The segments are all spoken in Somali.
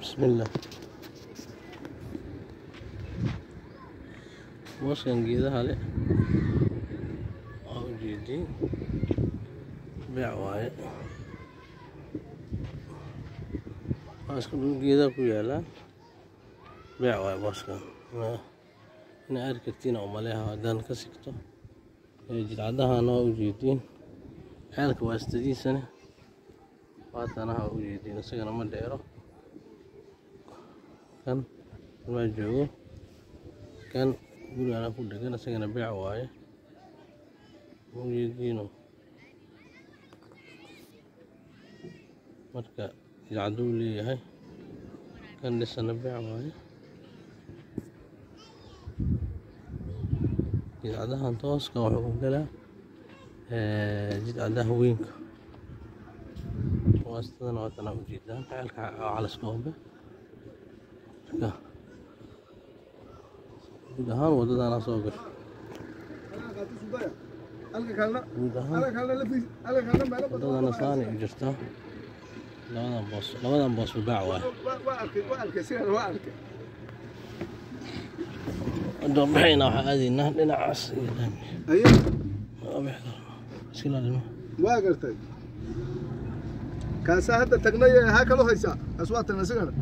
بسم الله mooskan geedaha leh waa ujeediin beec waaye mooska dhul geedaha ku yaalaan beec waaye mooskan inaa arki kartiin umaleha haddaan ka sigto jidcadahana waa ujeediin ceelka waa istadiisane waatanaha waa ujeediin isagana ma dheero kan maa joogo kan gurigana ku dhegan isagana beec waaye ujeediino marka jidcaduu leeyahay kan dhisana beec waaye jidcadahan tooska wuxuu ku galaa jidcadaha weynka waastadana waatana ujeedaan ceelka calaska hombe marka guud ahaan wadadana soo gasho guud ahaan wadadana saanay u jirtaa labadan boos labadan boos baac waaye dambaxayna waxaa aadaynaa dhinacaas iyo laami iska ilaalimo waa gartay kaasaa hadda tagnay haa kaloo haysaa kaas waa tagnay sigana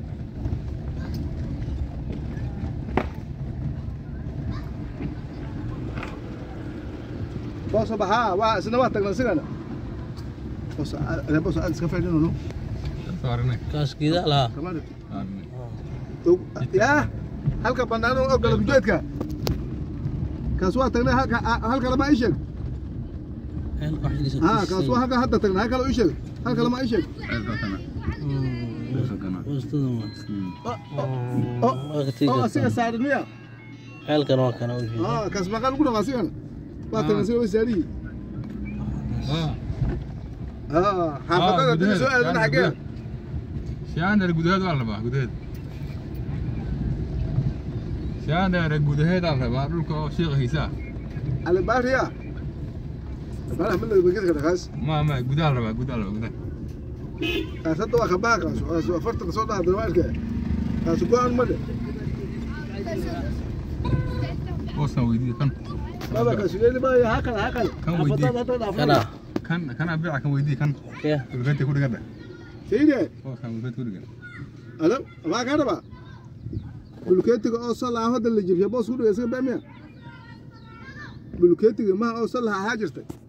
booso baxaa waa isna waa tagnay sigana booso ale booso aad iska fadhino no kaas geedaa lahaa tamam yaa halka banaano oo galab jeedka kaas waa tagnay halka halka lama ii sheeg ceelka xiliisa ها كاسوا هكا هدا تغنى هكا لو ايشك هكا لما ايشك boostadan waa waa ka tegi اه kartaa سيغا ساردنيا ceelkan waa kana ujeeda اه كاس مقال كنا غاسيغا باتنا سيغا ساري اه حافظة دي سؤال انا حقيقة siyaandar gudaheed waa la rabaa gudaheed siyaandar gudaheed aa la rabaa dhulka oo shiiqa hiisaa على باريا باريا من اللي بقيت كده خاص ma ma gudaha la rabaa gudaha la rabaa gudaha كاس هدا واخا باها كاس كاس وفرت كاس ودا هدا مالك كاس كوان مدى booskan weydiiya kan هذا كاس اللي باي هكذا هكذا كان ويديك. حافظة هدا kana kan kana beeca kan weydiiya kan kee dhulkeenta ku dhiganda سيدي booskan dhulkeenta ku dhigan أنا ما كان بقى بلوكيتك أوصل هذا اللي جبيه بوس كله يصير بأمية بلوكيتك ما أوصل لها حاجتك